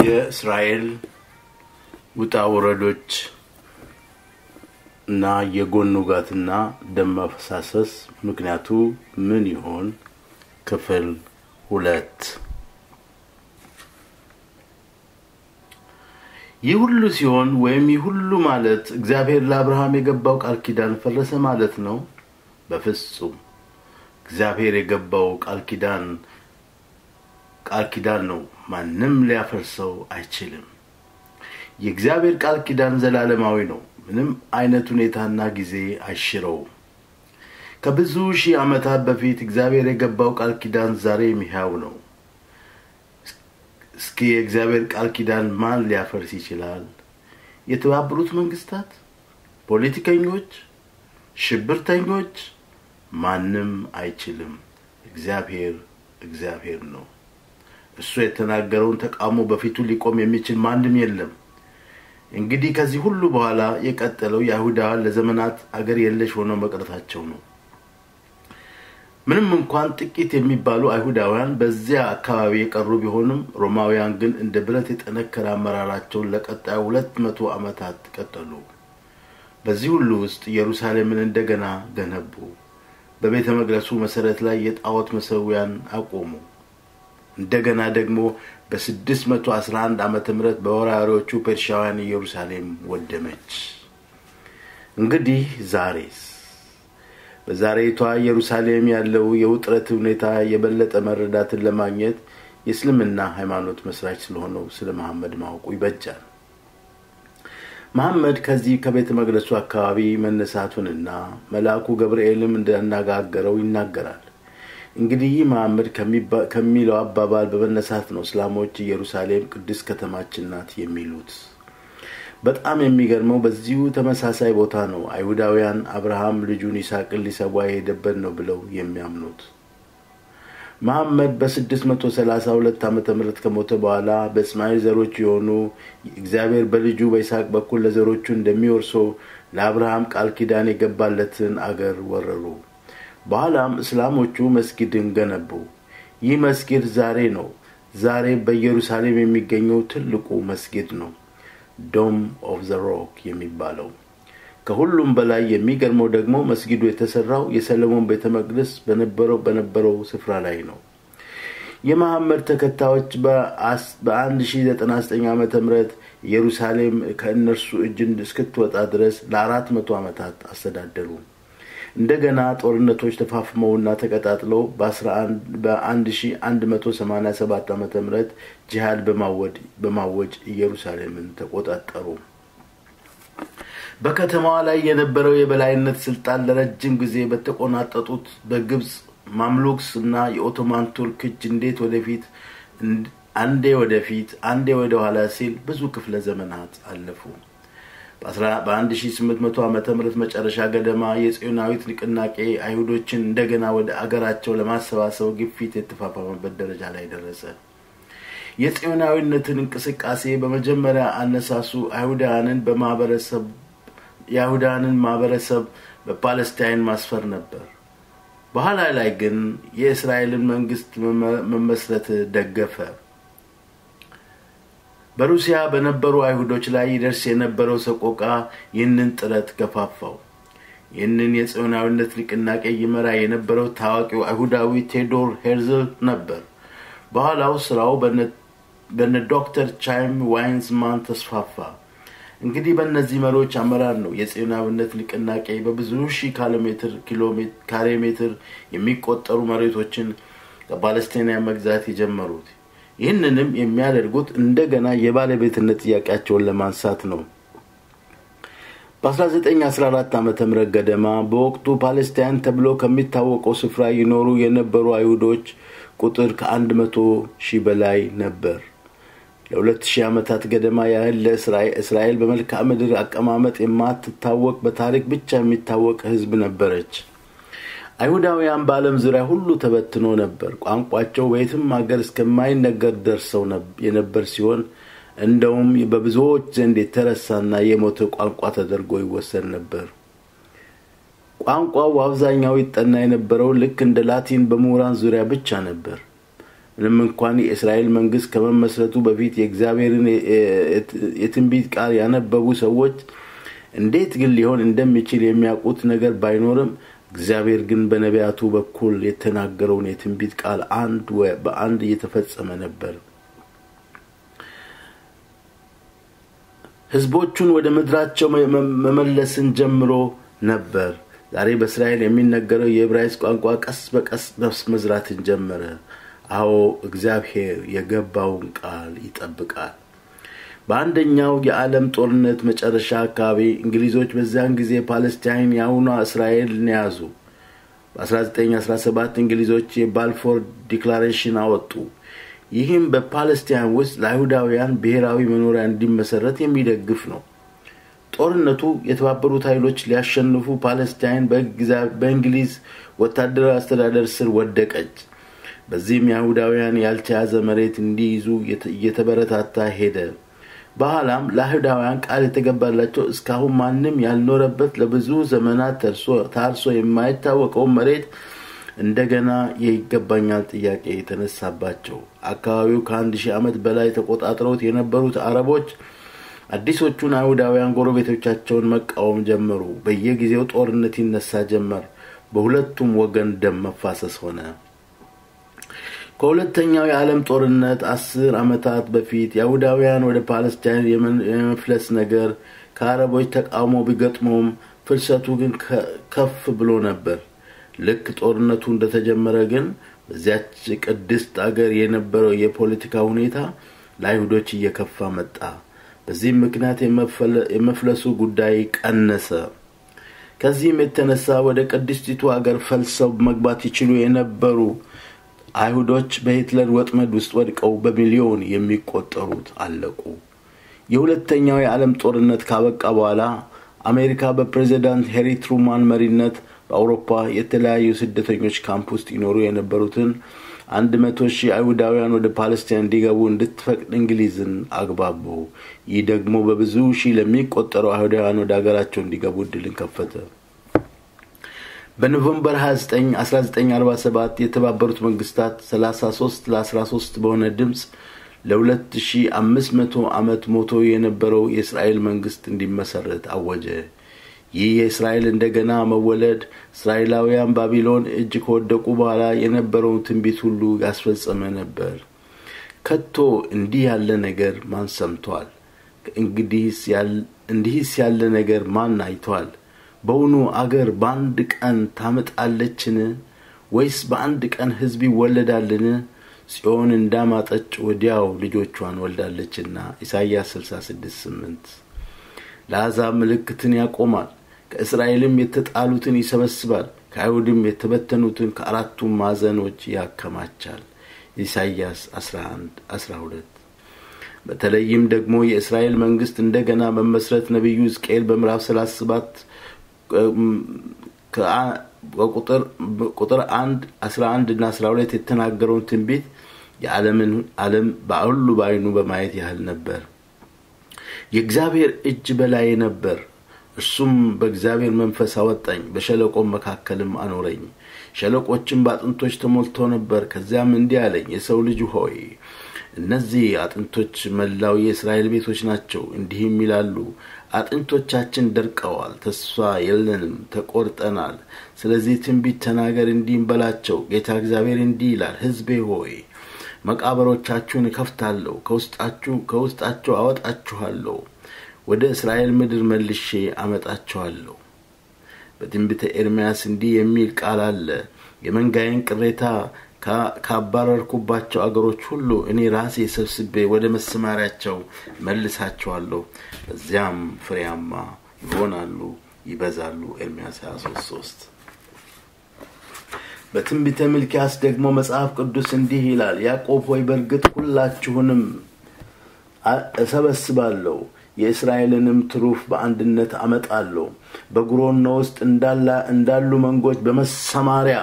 የእስራኤል ውጣ ውረዶች እና የጎን ውጋትና ደም መፈሳሰስ ምክንያቱ ምን ይሆን? ክፍል ሁለት ይህ ሁሉ ሲሆን ወይም ይህ ሁሉ ማለት እግዚአብሔር ለአብርሃም የገባው ቃል ኪዳን ፈረሰ ማለት ነው? በፍጹም። እግዚአብሔር የገባው ቃል ኪዳን ቃል ኪዳን ነው። ማንም ሊያፈርሰው አይችልም። የእግዚአብሔር ቃል ኪዳን ዘላለማዊ ነው። ምንም አይነት ሁኔታና ጊዜ አይሽረውም። ከብዙ ሺህ ዓመታት በፊት እግዚአብሔር የገባው ቃል ኪዳን ዛሬም ሕያው ነው። እስኪ የእግዚአብሔር ቃል ኪዳን ማን ሊያፈርስ ይችላል? የተባበሩት መንግስታት? ፖለቲከኞች? ሽብርተኞች? ማንም አይችልም። እግዚአብሔር እግዚአብሔር ነው። እሱ የተናገረውን ተቃውሞ በፊቱ ሊቆም የሚችል ማንም የለም። እንግዲህ ከዚህ ሁሉ በኋላ የቀጠለው የአይሁዳውያን ለዘመናት አገር የለሽ ሆነው መቅረታቸው ነው። ምንም እንኳን ጥቂት የሚባሉ አይሁዳውያን በዚያ አካባቢ የቀሩ ቢሆንም ሮማውያን ግን እንደ ብረት የጠነከረ አመራራቸውን ለቀጣዩ ሁለት መቶ ዓመታት ቀጠሉ። በዚህ ሁሉ ውስጥ ኢየሩሳሌምን እንደገና ገነቡ። በቤተ መቅደሱ መሰረት ላይ የጣዖት መሰዊያን አቆሙ። እንደገና ደግሞ በ611 ዓመተ ምህረት በወራሪዎቹ ፔርሻውያን ኢየሩሳሌም ወደመች። እንግዲህ ዛሬስ በዛሬቷ ኢየሩሳሌም ያለው የውጥረት ሁኔታ የበለጠ መረዳትን ለማግኘት የእስልምና ሃይማኖት መስራች ስለሆነው ስለ መሐመድ ማወቁ ይበጃል። መሐመድ ከዚህ ከቤተ መቅደሱ አካባቢ መነሳቱንና መልአኩ ገብርኤልም እንዳነጋገረው ይናገራል። እንግዲህ ይህ መሐመድ ከሚለው አባባል በመነሳት ነው እስላሞች ኢየሩሳሌም ቅድስት ከተማችን ናት የሚሉት። በጣም የሚገርመው በዚሁ ተመሳሳይ ቦታ ነው አይሁዳውያን አብርሃም ልጁን ይስሐቅን ሊሰዋ የሄደበት ነው ብለው የሚያምኑት። መሐመድ በ632 ዓመተ ምህረት ከሞተ በኋላ በእስማኤል ዘሮች የሆኑ እግዚአብሔር በልጁ በይስሐቅ በኩል ለዘሮቹ እንደሚወርሰው ለአብርሃም ቃል ኪዳን የገባለትን አገር ወረሩ። በኋላም እስላሞቹ መስጊድን ገነቡ። ይህ መስጊድ ዛሬ ነው። ዛሬ በኢየሩሳሌም የሚገኘው ትልቁ መስጊድ ነው፣ ዶም ኦፍ ዘ ሮክ የሚባለው። ከሁሉም በላይ የሚገርመው ደግሞ መስጊዱ የተሰራው የሰለሞን ቤተ መቅደስ በነበረው በነበረው ስፍራ ላይ ነው። የመሐመድ ተከታዮች በ1099 ዓመተ ምህረት ኢየሩሳሌም ከእነርሱ እጅ እስክትወጣ ድረስ ለአራት መቶ ዓመታት አስተዳደሩ። እንደገና ጦርነቶች ተፋፍመውና ተቀጣጥለው በ1187 ዓመተ ምህረት ጂሃድ በማወጅ ኢየሩሳሌምን ተቆጣጠሩ። በከተማዋ ላይ የነበረው የበላይነት ስልጣን ለረጅም ጊዜ በተቆናጠጡት በግብፅ ማምሉክስ እና የኦቶማን ቱርክ እጅ እንዴት ወደፊት አንዴ ወደፊት አንዴ ወደ ኋላ ሲል ብዙ ክፍለ ዘመናት አለፉ። በ1800 ዓመተ ምህረት መጨረሻ ገደማ የጽዮናዊት ንቅናቄ አይሁዶችን እንደገና ወደ አገራቸው ለማሰባሰብ ግፊት የተፋፋመበት ደረጃ ላይ ደረሰ። የጽዮናዊነትን እንቅስቃሴ በመጀመሪያ አነሳሱ አይሁዳውያንን በማህበረሰብ የአይሁዳውያንን ማህበረሰብ በፓለስታይን ማስፈር ነበር። በኋላ ላይ ግን የእስራኤልን መንግስት መመስረት ደገፈ። በሩሲያ በነበሩ አይሁዶች ላይ ይደርስ የነበረው ሰቆቃ ይህንን ጥረት ገፋፋው። ይህንን የጽዮናዊነት ንቅናቄ ይመራ የነበረው ታዋቂው አይሁዳዊ ቴዎዶር ሄርዝል ነበር። በኋላው ስራው በነ ዶክተር ቻይም ዋይንስማን ተስፋፋ። እንግዲህ በእነዚህ መሪዎች አመራር ነው የጽዮናዊነት ንቅናቄ በብዙ ሺህ ካሬ ሜትር የሚቆጠሩ መሬቶችን ከፓለስቲናውያን መግዛት የጀመሩት። ይህንንም የሚያደርጉት እንደገና የባለቤትነት ጥያቄያቸውን ለማንሳት ነው። በ1914 ዓ ም ገደማ በወቅቱ ፓለስታይን ተብሎ ከሚታወቀው ስፍራ ይኖሩ የነበሩ አይሁዶች ቁጥር ከአንድ መቶ ሺህ በላይ ነበር። ለሁለት ሺህ ዓመታት ገደማ ያህል ለእስራኤል በመልክዓ ምድር አቀማመጥ የማትታወቅ በታሪክ ብቻ የሚታወቅ ህዝብ ነበረች። አይሁዳውያን በዓለም ዙሪያ ሁሉ ተበትኖ ነበር። ቋንቋቸው በየትም ሀገር እስከማይነገር ደርሰው የነበር ሲሆን እንደውም በብዙዎች ዘንድ የተረሳና የሞተ ቋንቋ ተደርጎ ይወሰድ ነበር። ቋንቋው በአብዛኛው ይጠና የነበረው ልክ እንደ ላቲን በምሁራን ዙሪያ ብቻ ነበር። ምንም እንኳን የእስራኤል መንግስት ከመመስረቱ በፊት የእግዚአብሔርን የትንቢት ቃል ያነበቡ ሰዎች እንዴት ግን ሊሆን እንደሚችል የሚያውቁት ነገር ባይኖርም እግዚአብሔር ግን በነቢያቱ በኩል የተናገረውን የትንቢት ቃል አንድ በአንድ እየተፈጸመ ነበር ህዝቦቹን ወደ ምድራቸው መመለስን ጀምሮ ነበር ዛሬ በእስራኤል የሚነገረው የዕብራይስጥ ቋንቋ ቀስ በቀስ ነፍስ መዝራትን ጀመረ አዎ እግዚአብሔር የገባውን ቃል ይጠብቃል በአንደኛው የዓለም ጦርነት መጨረሻ አካባቢ እንግሊዞች በዚያን ጊዜ ፓለስታይን የአሁኗ እስራኤልን ያዙ በ1917 እንግሊዞች የባልፎር ዲክላሬሽን አወጡ ይህም በፓለስታይን ውስጥ ለአይሁዳውያን ብሔራዊ መኖሪያ እንዲመሰረት የሚደግፍ ነው ጦርነቱ የተባበሩት ኃይሎች ሊያሸንፉ ፓለስታይን በእንግሊዝ ወታደራዊ አስተዳደር ስር ወደቀች በዚህም የአይሁዳውያን ያልተያዘ መሬት እንዲይዙ እየተበረታታ ሄደ በኋላም ለአይሁዳውያን ቃል የተገባላቸው እስካሁን ማንም ያልኖረበት ለብዙ ዘመናት ታርሶ የማይታወቀው መሬት እንደገና የይገባኛል ጥያቄ የተነሳባቸው አካባቢው ከአንድ ሺህ ዓመት በላይ ተቆጣጥረውት የነበሩት አረቦች አዲሶቹን አይሁዳውያን ጎረቤቶቻቸውን መቃወም ጀመሩ በየጊዜው ጦርነት ይነሳ ጀመር በሁለቱም ወገን ደም መፋሰስ ሆነ ከሁለተኛው የዓለም ጦርነት አስር ዓመታት በፊት የአይሁዳውያን ወደ ፓለስታይን የመፍለስ ነገር ከአረቦች ተቃውሞ ቢገጥመውም ፍልሰቱ ግን ከፍ ብሎ ነበር ልክ ጦርነቱ እንደተጀመረ ግን በዚያች ቅድስት አገር የነበረው የፖለቲካ ሁኔታ ለአይሁዶች እየከፋ መጣ በዚህም ምክንያት የመፍለሱ ጉዳይ ቀነሰ ከዚህም የተነሳ ወደ ቅድስቲቱ አገር ፈልሰው መግባት ይችሉ የነበሩ አይሁዶች በሂትለር ወጥመድ ውስጥ ወድቀው በሚሊዮን የሚቆጠሩት አለቁ የሁለተኛው የዓለም ጦርነት ካበቃ በኋላ አሜሪካ በፕሬዚዳንት ሄሪ ትሩማን መሪነት በአውሮፓ የተለያዩ ስደተኞች ካምፕ ውስጥ ይኖሩ የነበሩትን አንድ መቶ ሺህ አይሁዳውያን ወደ ፓለስታይን እንዲገቡ እንድትፈቅድ እንግሊዝን አግባቡ ይህ ደግሞ በብዙ ሺህ ለሚቆጠሩ አይሁዳውያን ወደ ሀገራቸው እንዲገቡ እድልን ከፈተ በኖቨምበር 29 1947 የተባበሩት መንግስታት 33 ለ13 በሆነ ድምፅ ለ2500 ዓመት ሞቶ የነበረው የእስራኤል መንግስት እንዲመሰረት አወጀ ይህ የእስራኤል እንደገና መወለድ እስራኤላውያን ባቢሎን እጅ ከወደቁ በኋላ የነበረውን ትንቢት ሁሉ ያስፈጸመ ነበር ከቶ እንዲህ ያለ ነገር ማን ሰምቷል እንዲህስ ያለ ነገር ማን አይቷል በውኑ አገር በአንድ ቀን ታመጣለችን ወይስ በአንድ ቀን ህዝብ ይወለዳልን ጽዮን እንዳማጠች ወዲያው ልጆቿን ወልዳለችና ኢሳይያስ 66 ለአሕዛብ ምልክትን ያቆማል ከእስራኤልም የተጣሉትን ይሰበስባል ከአይሁድም የተበተኑትን ከአራቱም ማዕዘኖች ያከማቻል ኢሳይያስ 11 12 በተለይም ደግሞ የእስራኤል መንግስት እንደገና መመስረት ነቢዩ ሕዝቅኤል በምዕራፍ 37 ቁጥር 1 11 እና 12 የተናገረውን ትንቢት የዓለምን ዓለም በሁሉ በአይኑ በማየት ያህል ነበር የእግዚአብሔር እጅ በላይ ነበር እርሱም በእግዚአብሔር መንፈስ አወጣኝ በሸለቆም መካከልም አኖረኝ ሸለቆችም በአጥንቶች ተሞልቶ ነበር ከዚያም እንዲህ አለኝ የሰው ልጅ ሆይ እነዚህ አጥንቶች መላው የእስራኤል ቤቶች ናቸው እንዲህም ይላሉ አጥንቶቻችን ደርቀዋል ተስፋ የለንም ተቆርጠናል ስለዚህ ትንቢት ተናገር እንዲህም በላቸው ጌታ እግዚአብሔር እንዲህ ይላል ህዝቤ ሆይ መቃበሮቻችሁን እከፍታለሁ ከውስጣችሁ ከውስጣቸው አወጣችኋለሁ ወደ እስራኤል ምድር መልሼ አመጣችኋለሁ በትንቢተ ኤርምያስ እንዲህ የሚል ቃል አለ የመንጋዬን ቅሬታ ካባረርኩባቸው አገሮች ሁሉ እኔ ራሴ ሰብስቤ ወደ መሰማሪያቸው መልሳቸዋለሁ በዚያም ፍሬያማ ይሆናሉ ይበዛሉ ኤርምያስ 23 በትንቢተ ሚልኪያስ ደግሞ መጽሐፍ ቅዱስ እንዲህ ይላል ያዕቆብ ሆይ በእርግጥ ሁላችሁንም እሰበስባለሁ የእስራኤልንም ትሩፍ በአንድነት አመጣለሁ በጉሮኖ ውስጥ እንዳሉ መንጎች በመሰማሪያ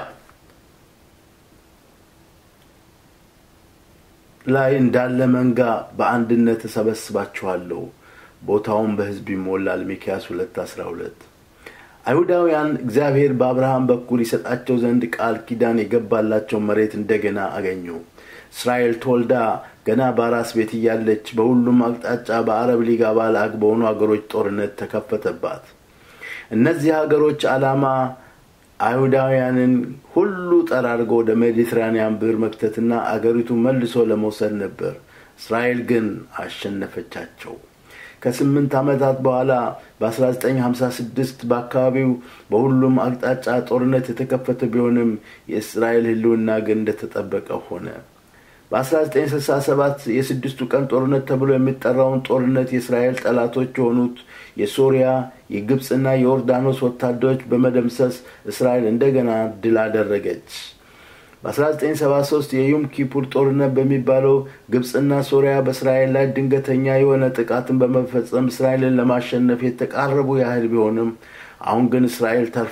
ላይ እንዳለ መንጋ በአንድነት እሰበስባችኋለሁ ቦታውን በህዝብ ይሞላል ሚኪያስ ሁለት አስራ ሁለት አይሁዳውያን እግዚአብሔር በአብርሃም በኩል ይሰጣቸው ዘንድ ቃል ኪዳን የገባላቸው መሬት እንደገና አገኙ እስራኤል ተወልዳ ገና በአራስ ቤት እያለች በሁሉም አቅጣጫ በአረብ ሊግ አባል አግ በሆኑ ሀገሮች ጦርነት ተከፈተባት እነዚህ ሀገሮች ዓላማ አይሁዳውያንን ሁሉ ጠራርጎ ወደ ሜዲትራኒያን ብር መክተትና አገሪቱ መልሶ ለመውሰድ ነበር እስራኤል ግን አሸነፈቻቸው ከስምንት ዓመታት በኋላ በ1956 በአካባቢው በሁሉም አቅጣጫ ጦርነት የተከፈተ ቢሆንም የእስራኤል ህልውና ግን እንደተጠበቀ ሆነ በ1967 የስድስቱ ቀን ጦርነት ተብሎ የሚጠራውን ጦርነት የእስራኤል ጠላቶች የሆኑት የሶሪያ የግብፅና የዮርዳኖስ ወታደሮች በመደምሰስ እስራኤል እንደገና ድል አደረገች በ1973 የዩም ኪፑር ጦርነት በሚባለው ግብፅና ሶሪያ በእስራኤል ላይ ድንገተኛ የሆነ ጥቃትን በመፈጸም እስራኤልን ለማሸነፍ የተቃረቡ ያህል ቢሆንም አሁን ግን እስራኤል ተርፋ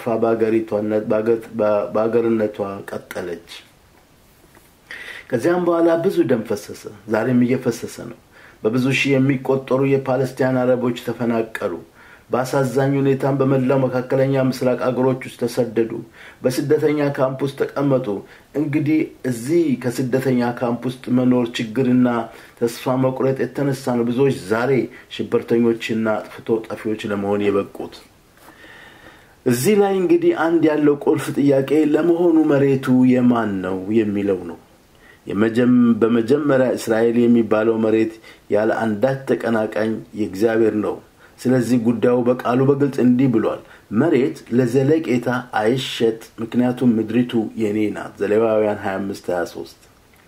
በአገርነቷ ቀጠለች ከዚያም በኋላ ብዙ ደም ፈሰሰ ዛሬም እየፈሰሰ ነው በብዙ ሺህ የሚቆጠሩ የፓለስቲያን አረቦች ተፈናቀሉ በአሳዛኝ ሁኔታም በመላው መካከለኛ ምስራቅ አገሮች ውስጥ ተሰደዱ በስደተኛ ካምፕ ውስጥ ተቀመጡ እንግዲህ እዚህ ከስደተኛ ካምፕ ውስጥ መኖር ችግርና ተስፋ መቁረጥ የተነሳ ነው ብዙዎች ዛሬ ሽብርተኞችና አጥፍቶ ጠፊዎች ለመሆን የበቁት እዚህ ላይ እንግዲህ አንድ ያለው ቁልፍ ጥያቄ ለመሆኑ መሬቱ የማን ነው የሚለው ነው በመጀመሪያ እስራኤል የሚባለው መሬት ያለ አንዳች ተቀናቃኝ የእግዚአብሔር ነው ስለዚህ ጉዳዩ በቃሉ በግልጽ እንዲህ ብሏል መሬት ለዘለቄታ አይሸጥ ምክንያቱም ምድሪቱ የኔ ናት ዘሌዋውያን 25 23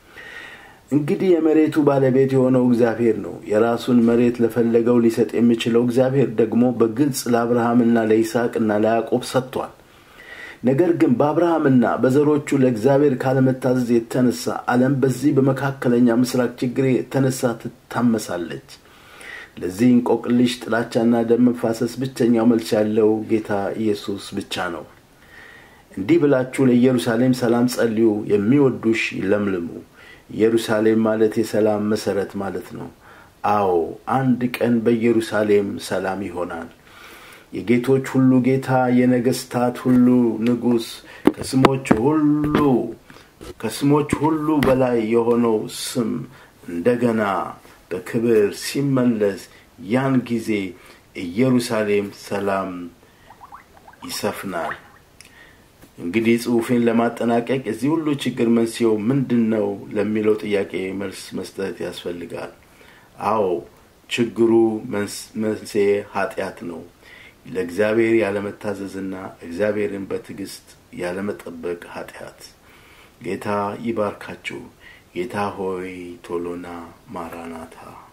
እንግዲህ የመሬቱ ባለቤት የሆነው እግዚአብሔር ነው የራሱን መሬት ለፈለገው ሊሰጥ የሚችለው እግዚአብሔር ደግሞ በግልጽ ለአብርሃምና ለይስሐቅና ለያዕቆብ ሰጥቷል ነገር ግን በአብርሃምና በዘሮቹ ለእግዚአብሔር ካለመታዘዝ የተነሳ አለም በዚህ በመካከለኛ ምስራቅ ችግር የተነሳ ትታመሳለች ለዚህ እንቆቅልሽ ጥላቻና ደም መፋሰስ ብቸኛው መልስ ያለው ጌታ ኢየሱስ ብቻ ነው እንዲህ ብላችሁ ለኢየሩሳሌም ሰላም ጸልዩ የሚወዱሽ ይለምልሙ ኢየሩሳሌም ማለት የሰላም መሰረት ማለት ነው አዎ አንድ ቀን በኢየሩሳሌም ሰላም ይሆናል የጌቶች ሁሉ ጌታ የነገስታት ሁሉ ንጉስ ከስሞች ሁሉ ከስሞች ሁሉ በላይ የሆነው ስም እንደገና በክብር ሲመለስ ያን ጊዜ ኢየሩሳሌም ሰላም ይሰፍናል እንግዲህ ጽሁፌን ለማጠናቀቅ የዚህ ሁሉ ችግር መንስኤው ምንድን ነው ለሚለው ጥያቄ መልስ መስጠት ያስፈልጋል አዎ ችግሩ መንስኤ ኃጢአት ነው ለእግዚአብሔር ያለመታዘዝና እግዚአብሔርን በትዕግስት ያለመጠበቅ ኃጢአት ጌታ ይባርካችሁ ጌታ ሆይ ቶሎና ማራናታ